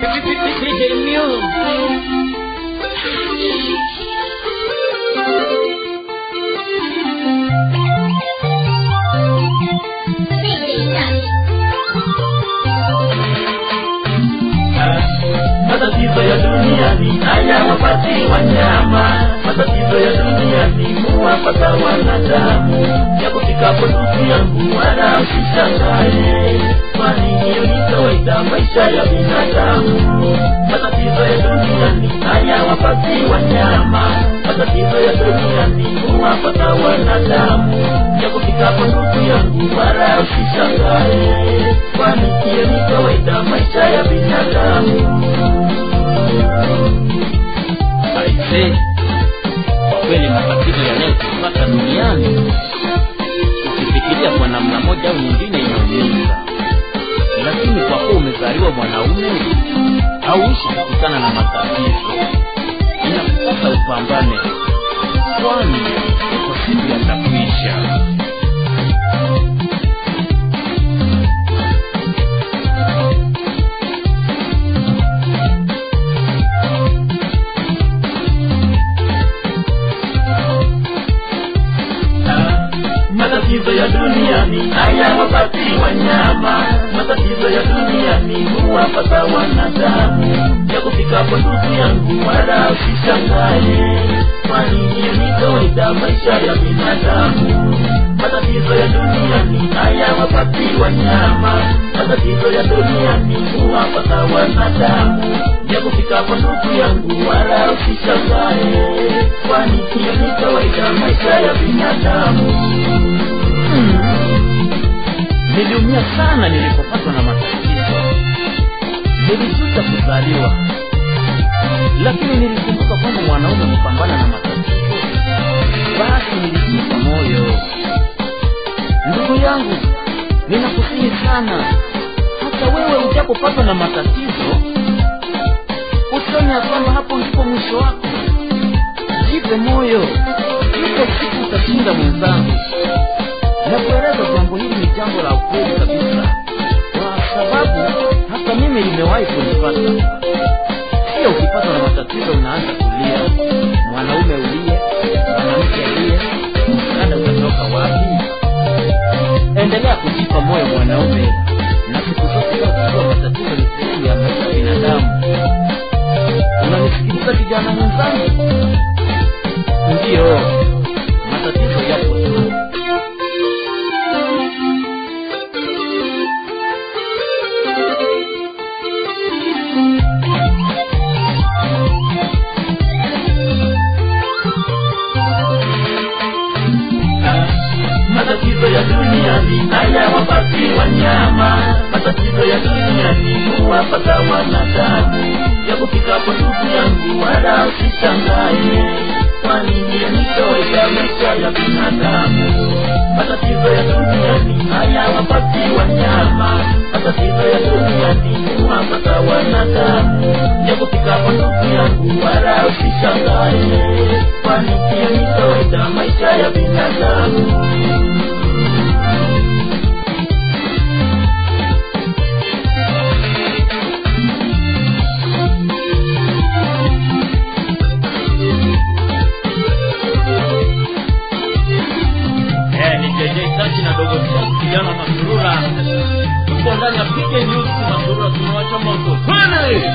matatizo ya duniani haya wapati wanyama matatizo ya duniani huwapata wanadamu ya kufikapo ndugu yangu wala usishangae kwani hiyo ni kawaida maisha ya binadamu matatizo ya duniani haya wapati wanyama matatizo ya duniani huwapata wanadamu ya kufikapo ndugu yangu wala usishangae kwani hiyo ni kawaida maisha ya binadamu aise kwa kweli matatizo yanayotupata duniani ukifikiria kwa namna moja au nyingine inaumiza lakini kwa kuwa umezaliwa mwanaume hauishi kukutana na matatizo inakupasa upambane kwani kwa siku yatakwisha matatizo ya duniani haya wapati wanyama matatizo ya duniani huwapata wanadamu ya kufikapo ndugu yangu wala usishangae kwani hiyo ni kawaida maisha ya binadamu matatizo ya duniani haya wapati wanyama matatizo ya duniani huwapata wanadamu ya kufikapo ndugu yangu wala usishangae kwani hiyo ni kawaida maisha ya binadamu niliumia sana nilipopatwa na matatizo nilijuta kuzaliwa lakini nilikumbuka kwamba mwanaume hupambana na matatizo basi nilijipa moyo ndugu yangu ninakusihi sana hata wewe ujapopatwa na matatizo usione ya kwamba hapo ndipo mwisho wako jipe moyo ipo siku utashinda mwenzangu na kueleza jambo hili ni jambo la ukweli kabisa kwa sababu hata mimi limewahi kunipata pia ukipatwa na matatizo unaanza kulia mwanaume ulie mwanamke alie msaada utatoka wapi endelea kujipa moyo mwanaume na siku zote kuwa matatizo ni sehemu ya maisha ya binadamu unanisikiliza kijana mwenzangu ndiyo matatizo yapo tu matatizo ya duniani haya wapati wanyama matatizo ya duniani huwapata wanadamu ya kufikapo ndugu yangu wala usishangae kwani hiyo ni kawaida maisha ya binadamu matatizo ya duniani haya wapati wanyama matatizo ya duniani huwapata wanadamu ya kufikapo ndugu yangu wala usishangae kwani hiyo ni kawaida maisha ya binadamu Eh, ni JJ Tachi na dogo Tachi kijana Masurura. Tuko ndani ya PK News Masurura tunawacha moto. Kwani!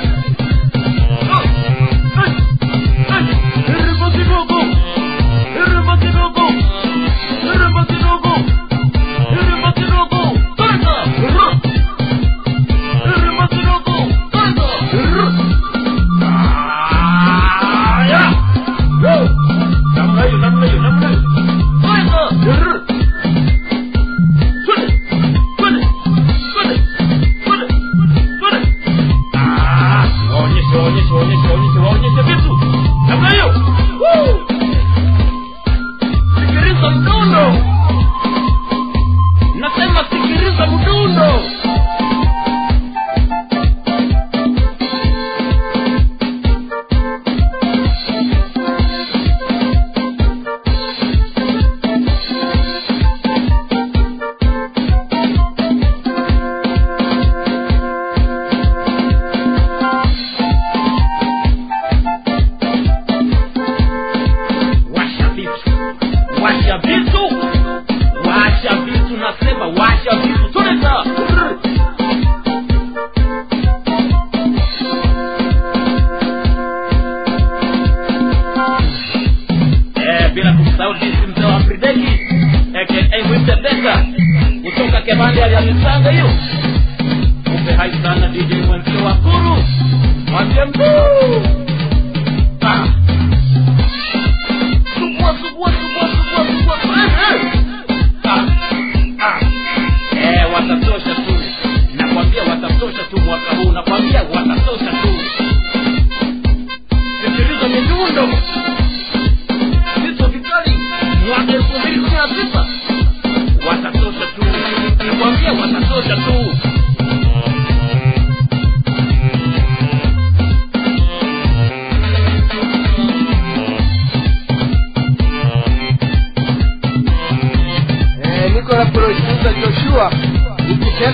Namna hiyo, namna hiyo, namna hiyo. Kwenda! Twende, twende, twende, twende, twende. Ah,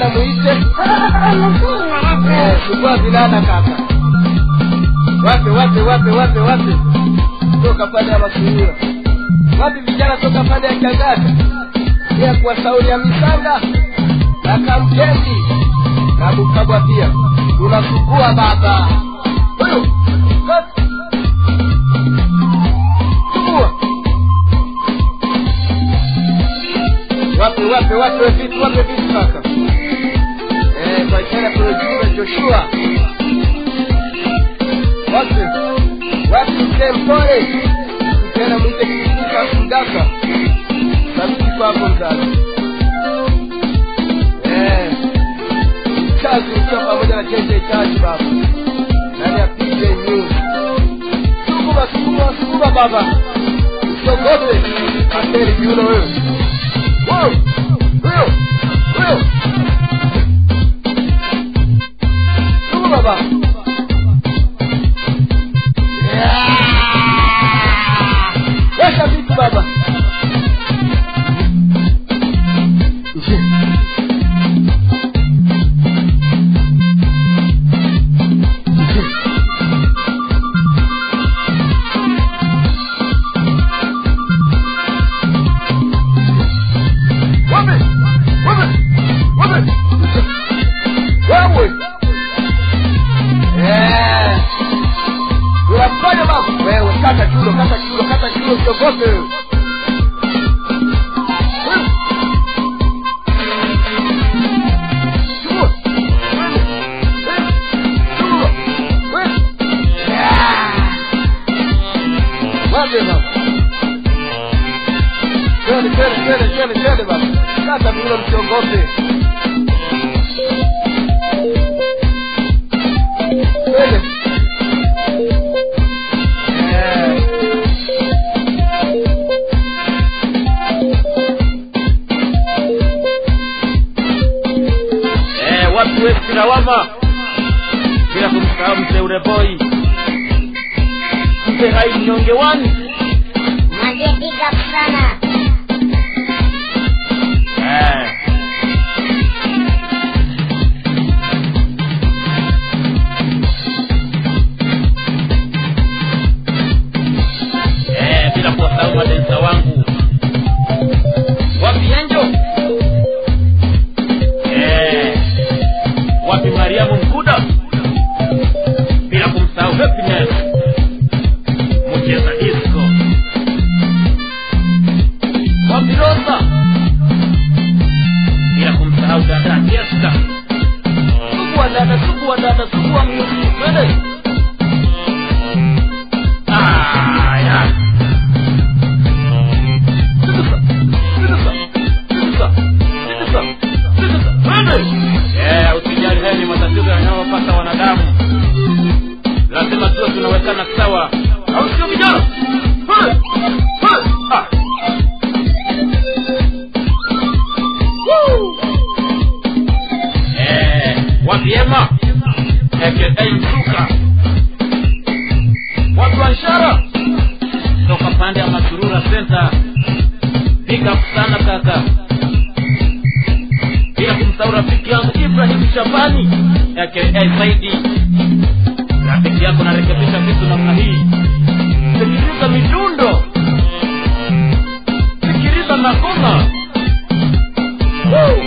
tena mwite Eh, chukua vinana kaka wape wape wape wape wape toka pande ya masurura wapi vijana toka pande ya kiangaza pia kuwa sauli ya misanga na kamkezi kabukabwa pia tunasukua baba huyu Kati. sukua wape wape wape vitu wape vitu kaka eh kwa ishara producer Joshua wape wape mtempore tena mwite kikuka kudaka sabiti kwako mzazi eh chazi ukiwa pamoja na jeje chazi baba ndani ya PJ News sukuma sukuma sukuma baba usiogope ateri kiuno wewe Wow! Huyo! Huyo! Sukuma baba Yeah! Weka vitu baba Wapi? Wapi? Wapi? Wewe. Eh. Unafanya babu. Wewe kata chulo, kata chulo, kata chulo usiogope. wewe. Wewe. Chukua. Wewe. Wewe. Chukua. Wewe. Yeah. Wapi babu? Twende, twende, twende, twende, twende baba. Kata vile msiogope. Twende. Eh. eh, watu wesi lawama bila kumsahau mteule boy mpe hai mnyonge wani Mwambie big up sana. eh. Eh, bila kuwasahau madensa wangu wapi enjo eh, wapi mariamu mkuda bila kumsahau happiness mcheza disco wapi rosa bila kumsahau dada Jessica sugua dada sugua dada sugua mnyuki twende aya Sigusa, sigusa, sigusa, sigusa, sigusa, twende. Eh, usijali haya ni matatizo yanayowapata wanadamu lazima tuwe tunawekana sawa au sio vijana Twende, twende. Ah. Woo. Eh, wapiema aka msuka watu wa ishara toka pande ya masurura center big up sana kaka bila kumsahau rafiki yangu ibrahim shabani aka saidi rafiki yako narekebisha vitu namna hii sikiliza midundo sikiliza magoma Woo.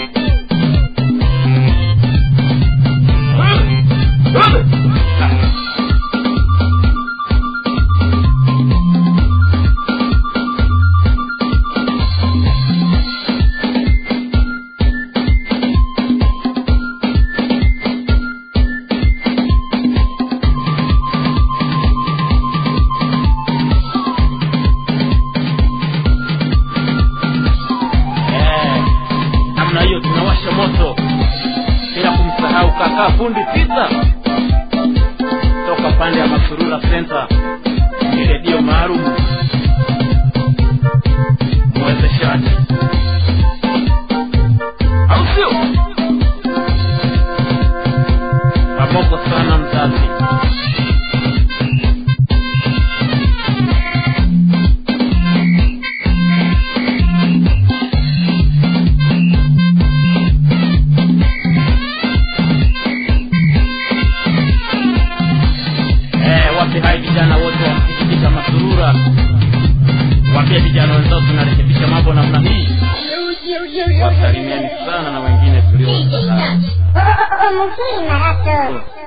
Eh, namna hiyo tunawasha moto bila kumsahau kakaa fundi pita toka pande ya masurura center ni redio maalum mwezeshaji au sio pamoko sana mzazi tunakuwaje vijana wenzao tunarekebisha mambo namna hii wasalimiani sana na wengine tuliowasahau Mzuri marato.